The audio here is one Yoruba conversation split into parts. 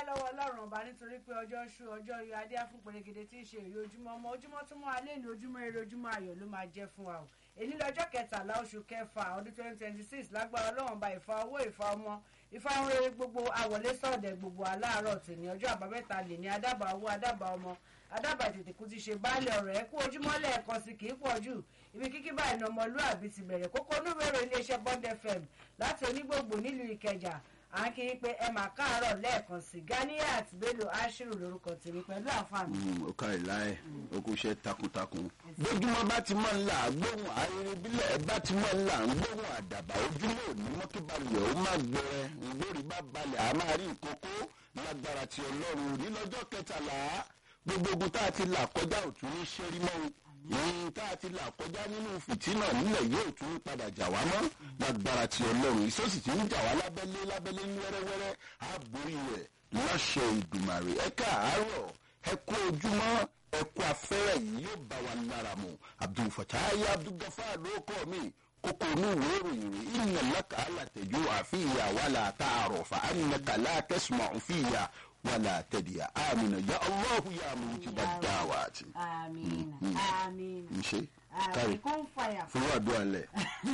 dúpẹ́ lọ́wọ́ ọlọ́run ọba nítorí pé ọjọ́ ṣú ọjọ́ yọ adé fún pèrègèdè tí ń ṣe èyí ojúmọ́ ọmọ ojúmọ́ tó mọ́ alẹ́ ní ojúmọ́ eré ojúmọ́ ayọ̀ ló máa jẹ́ fún wa o èyí lọ́jọ́ kẹtàlá oṣù kẹfà ọdún twenty twenty six lágbára ọlọ́run ọba ìfa owó ìfa ọmọ ìfa ohun rere gbogbo àwọlé sọ̀dẹ̀ gbogbo aláàárọ̀ tì ní ọjọ́ àbámẹ́ta lè ní adábà owó adábà ọmọ adábà tètè kú ti ṣe baálẹ̀ ọ̀rọ̀ ẹ kú ojúmọ́ lẹ́ẹ̀kan sí kì í pọ̀ jù ibi kíkí báyìí ní ọmọlúàbí ti bẹ̀rẹ̀ kókó onúwèrè iléeṣẹ́ bond fm láti onígbòǹgbò nílùú ìkẹjà à ń kí i pé ẹ mà káàárọ̀ lẹ́ẹ̀kan sí ganiat bello ashiru lórúkọ tèmi pẹ̀lú àǹfààní. ó kárí láì ó kú iṣẹ́ takuntakun. gbójúmọ́ bá ti máa ń là gbóhùn ayẹyẹ bílẹ̀ bá ti máa ń là ń gbóhùn àdàbà ojúmọ́ òní mọ́kíbalẹ̀ ó má gbẹrẹ ìgbórí bá balẹ̀ a máa rí ìkókó lágbára ti ọlọ́run nílọ́jọ́ kẹtàlá gbogbo ogun tá a ti là kọjá òtún ní ṣẹ́rí mọ́ ìyìn tá a ti là kọjá nínú fìtínà nílẹ̀ yóò tún padà jà wá mọ́ lágbára ti ọlọ́run ìsọ́sì tí ń jà wá lábẹ́lé lábẹ́lé ní wẹ́rẹ́wẹ́rẹ́ á borí rẹ̀ láṣẹ ìgbìmọ̀rẹ̀ ẹ káàárọ̀ ẹ kú ojúmọ́ ẹ kú afẹ́rẹ́ yìí yóò bá wa lára mu abdulfatayi abdulgafar ló kọ́ mi kókó inú ìwé ìròyìn rẹ̀ ìnà lẹ́ka alàtẹ̀jú àfihàn wàlà tààrọ̀ fà ánàkà látẹ̀sùmọ̀ òfìyà wàlà tẹ̀díyà àmìnà ya allahu ya mujibad da'wati. àmín àmín nṣe àmín kárí kó ń fàyà fún àdúrà lẹ.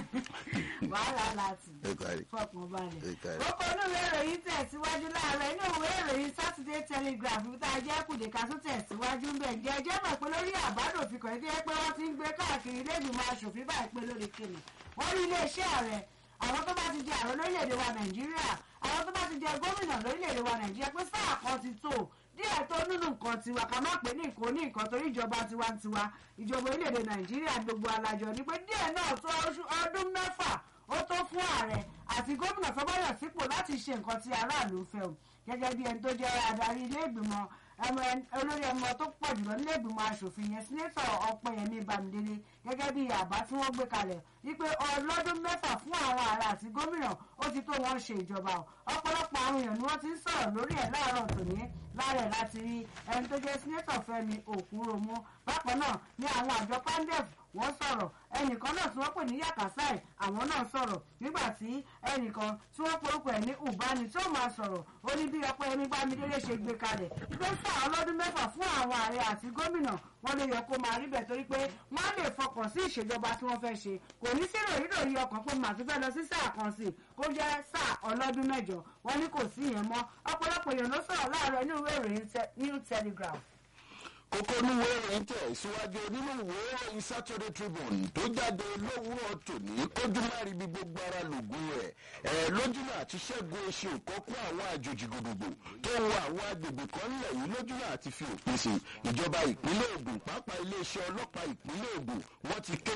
wàhálà láti ẹ kárí fọkàn balẹ̀. ẹ kárí. kókó olúwe ìròyìn tẹ̀síwájú láàárọ̀ inú ìwé ìròyìn saturday telegraph ibi tá a jẹ́ kùdìkà tó tẹ̀síwájú ń bẹ̀ jẹ́ jẹ́ mọ̀ pé lórí àbádòfin kan jẹ́ pé wọ́n ti ń gbé káàkiri lẹ́gbìmọ̀ aṣòfin báyìí pé lórí kìnnì wọ́n rí iléeṣẹ́ ààrẹ àwọn tó bá ti jẹ ààrẹ lórílẹ̀‐èdè wa nàìjíríà àwọn tó bá ti jẹ gómìnà lórílẹ̀‐èdè wa nàìjíríà pé sáà kan ti tó díẹ̀ tó nínú nǹkan tiwa ká má pè ní nǹkan ní nǹkan torí ìjọba tiwantiwa ìjọba orílẹ̀‐èdè nàìjíríà gbogbo alájọ ni pé díẹ̀ náà tó oṣù- ọdún mẹ́fà ó tó fún ààrẹ àti gómìnà tó bá yàn sípò láti ṣe nǹkan tí aráàlú fẹ́ o gẹ́gẹ́ bí ẹni tó jẹ́ adarí ilé ìgbìmọ̀ ẹmọ olórí ẹmọ tó pọ̀ jùlọ nílé ìgbìmọ̀ asòfin yẹn sínétọ̀ ọpẹ́yẹmí bámidélé gẹ́gẹ́ bí àbá tí wọ́n gbé kalẹ̀ wípé ọlọ́dún mẹ́fà fún àwọn ààrẹ àti gómìnà ó ti tó wọ́n ṣe ìjọba o ọ̀pọ̀lọpọ̀ àwọn èèyàn ni wọ́n ti ń sọ̀rọ̀ lórí ẹ̀ láàárọ̀ tòní láàrẹ̀ láti rí ẹni tó jẹ́ sínétọ̀ fẹ́mi òkúròmú bákan náà ni àwọn àjọ pandef wọ́n sọ̀rọ̀ ẹnìkan náà tí wọ́n pè ní yakasai àwọn náà sọ̀rọ̀ nígbà tí ẹnìkan tí wọ́n porúkọ ẹ̀ ní ubani tí ó máa sọ̀rọ̀ ó ní bí ọpẹ́yẹmí bámidélé ṣe gbé kalẹ̀ pé sáà ọlọ́dún mẹ́fà fún àwọn ààrẹ àti gómìnà wọ́n lè yẹ kó máa rí bẹ̀ torí pé wọ́n á lè fọkàn sí ìṣèjọba tí wọ́n fẹ́ ṣe kò ní sí ròyìnròyìn ọkàn pé màá tún fẹ́ lọ sí sáà kan sí kó jẹ́ sáà ọlọ́dún mẹ́jọ wọ́n ní kò sí ìyẹn mọ́ ọ̀pọ̀lọpọ̀ èèyàn ló sọ̀rọ̀ láàárọ̀ inú ìwé ìròyìn Te- new telegraph kókó oníwé ìròyìn tẹ̀ síwájú nínú ìwé ìròyìn saturday tribune tó jáde lówùúrọ̀ tòní kójú má rí bí gbogbo ara lògùn rẹ̀ ẹ̀ lójúmọ̀ àti ṣẹ́gun oṣù kọ́kọ́ àwọn àjòjì gbogbogbò tó ń wọ àwọn agbègbè kan nílẹ̀ yìí lójúmọ̀ àti fi òpin sí ìjọba ìpínlẹ̀ ògùn pàápàá iléeṣẹ́ ọlọ́pàá ìpínlẹ̀ ògùn wọ́n ti ké